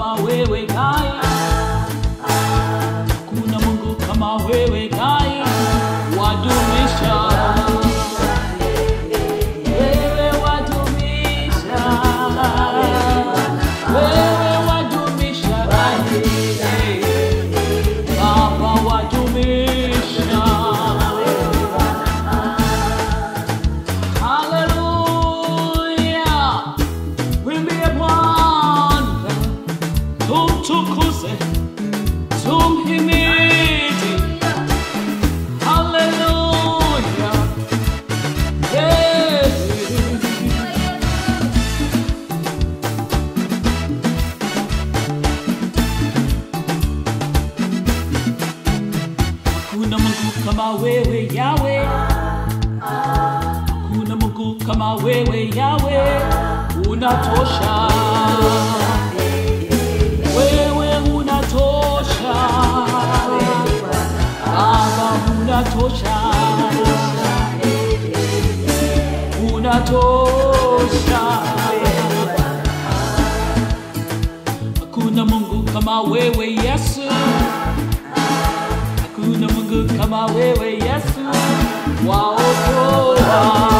kama wewe gai, hakuna Mungu kama wewe gai, wadumisha wewe wadumisha, wewe wadumisha gai, Baba wadumisha. Hallelujah. Wimbie Bwana, tumtukuze, tumhimidi. Hallelujah. Yeah. Hakuna Mungu kama wewe Yawe, hakuna Mungu kama wewe Yawe, unatosha. Wewe unatosha, Baba unatosha, unatosha. Hakuna Mungu kama wewe Yesu. Hakuna Mungu kama wewe Yesu, waokoa